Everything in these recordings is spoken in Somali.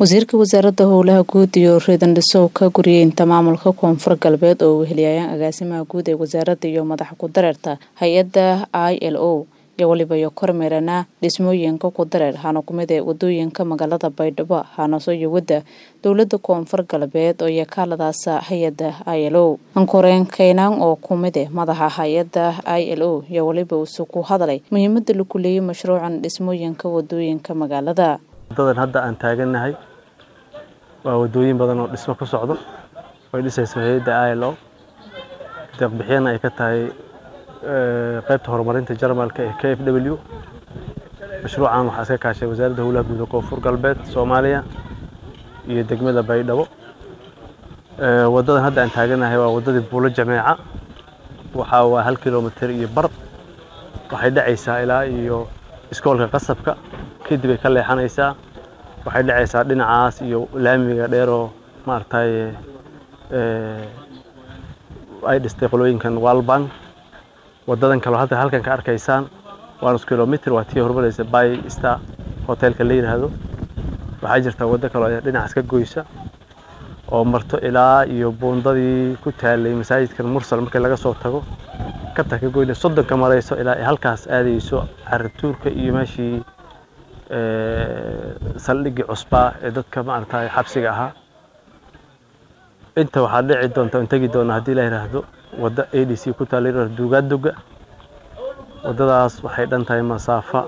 wasiirka wasaaradda howlaha guud iyo reedan dhisow ka guriyeynta maamulka koonfur galbeed oo weheliyayaan agaasimaha guud ee wasaaradda iyo madaxa ku dareerta hay-adda i l o iyo waliba iyo kormeerana dhismooyinka ku dareer hana kumid ee wadooyinka magaalada baydhabo hanaso iyo wadda dowlada koonfur galbeed oo iyo kaaladaasa hay-adda i l o ankoreen kaynaan oo kumid eh madaxa hay-adda i l o iyo waliba usu ku hadalay muhiimada lagu leeyay mashruucan dhismooyinka wadooyinka magaalada wadadan hadda aan taagannahay waa wadooyin badan oo dhismo ku socdo way dhisayso hay-adda i l o deeqbixiyana ay ka tahay qaybta horumarinta jarmalka ee k f w mashruucan waxaa iska kaashay wasaaradda howlaha guud ee koonfur galbeed soomaaliya iyo degmada baydhabo wadadan hadda aan taagannahay waa wadadii buulo jameeca waxaa waa hal kilomitir iyo bar waxay dhacaysaa ilaa iyo iskoolka qasabka kadib ay ka leexanaysaa waxay dhacaysaa dhinacaas iyo laamiga dheeroo maaragtay ay dhistay qolooyinkan walbank wadadan kaleo hadda halkan ka arkaysaan waa nus kilomitr waa tii horumaraysa by star hotelka la yidhaahdo waxaa jirta waddo kaloo dhinacaas ka goysa oo marto ilaa iyo buundadii ku taalay masaajidkan mursal markii laga soo tago kabta ka goyna soddonka marayso ilaa ay halkaas aadayso caratuurka iyo meeshii saldhiggii cusbaa ee dadka maaragtay xabsiga ahaa inta waxaa dhici doonta on tegi doona haddii la yidhaahdo wadda a d c ku taala yidhahdo duugaaduga waddadaas waxay dhan tahay masaafa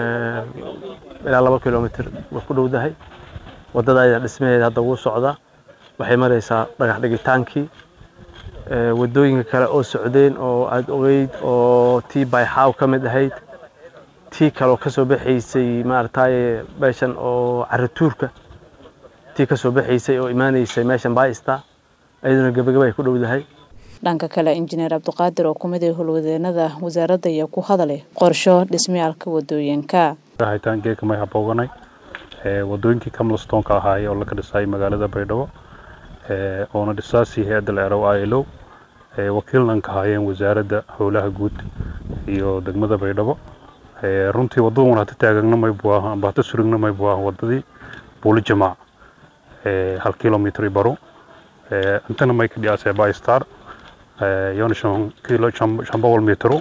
ilaa laba kilomitr way ku dhowdahay waddada dhismaheeda hadda wuu socdaa waxay maraysaa dhagax dhigitaankii waddooyinka kale oo socdeen oo aada ogeyd oo tii bayxaaw ka mid ahayd tii kaleoo kasoo baxaysay maaragtay meeshan oo caratuurka tii kasoo baxaysay oo imaanaysay meeshan baista iyaduna gebagaba ay ku dhowdahay dhanka kale injineer cabdiqaadir oo kumid ee howlwadeenada wasaaradda ayaa ku hadalay qorsho dhismayaalka wadooyinka haytaangeeka may habooganay wadooyinkii camlstonka ahaayee oo laga dhisay magaalada baydhabo oona dhisaasii hay-adda leerow i l o wakiilnan ka haayeen wasaaradda howlaha guud iyo degmada baydhabo runtii waddadan hata taagagna maybu aha amba hata surigna maybu aha waddadii buuli jamaac hal kilomitr baro intana may ka dhiyaasee bystar yoona shan kilo shan boqol mitro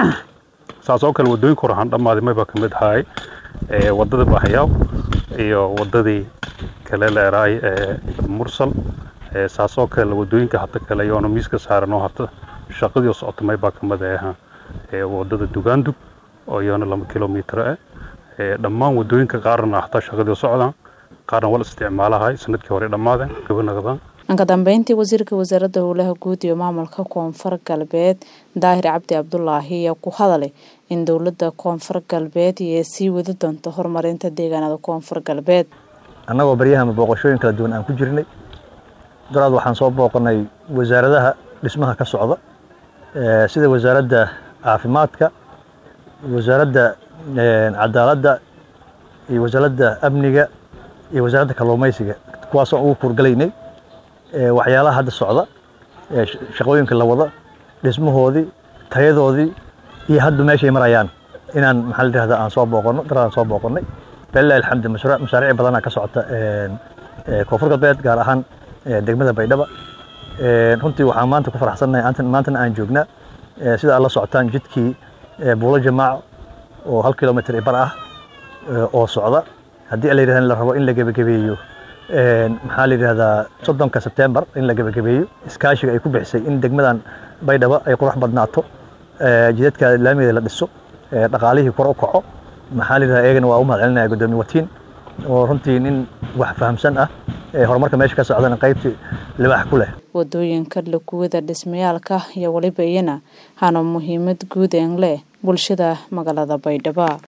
saas oo kale waddooyinka hore ahaan dhammaaday mayba ka mid ahaay waddada bahayaw iyo waddadii kale leeraay mursal saas oo kale waddooyinka hata kale yoona miiska saaran oo hata shaqadii socota maybaa ka mid aha waddada dugaandug oo yoona laba kilomitr ah dhammaan waddooyinka qaarna hataa shaqadii socdaan qaarna wal isticmaalahay sanadkii hore dhammaadeen gabanaqdaan dhanka dambeyntii wasiirka wasaaradda howlaha guud iyo maamulka koonfur galbeed daahir cabdi cabdulaahi ayaa ku hadalay in dowladda koonfur galbeed iyo sii wadi doonto horumarinta deegaanada koonfur galbeed annagoo baryahama booqashooyin kala duwan aan ku jirnay daraad waxaan soo booqanay wasaaradaha dhismaha ka socda sida wasaaradda caafimaadka wasaaradda cadaaladda iyo wasaaradda amniga iyo wasaaradda kalluumaysiga kuwaasoo ugu kuurgalaynay waxyaalaha hadda socda shaqooyinka la wada dhismahoodii tayadoodii iyo hadda meeshay marayaan inaan maxaa la yidhahda aan soo booqano daraan soo booqanay balilahi alxamdu mashaariic badanaa ka socota koonfur galbeed gaar ahaan degmada baydhaba runtii waxaan maanta ku faraxsannahay maantana aan joognaa sida aad la socotaan jidkii buulo jamaac oo hal kilomitr bar ah oo socda haddii la yidhahda la rabo in la gebagabeeyo maxaa la yidhahdaa soddonka sebtembar in la gebagabeeyo iskaashiga ay ku bixisay in degmadan baydhabo ay qurux badnaato jidadka laamigeeda la dhiso dhaqaalihii kor u kaco maxaa la yidhahdaa iyagana waa u mahad celinaya guddoomiye watiin oo runtii nin wax fahamsan ah horumarka meesha ka socdana qaybtii libaax ku leh wadooyinka lakuwada dhismayaalka iyo waliba iyana hana muhiimad guud een leh bulshada magaalada baydhabo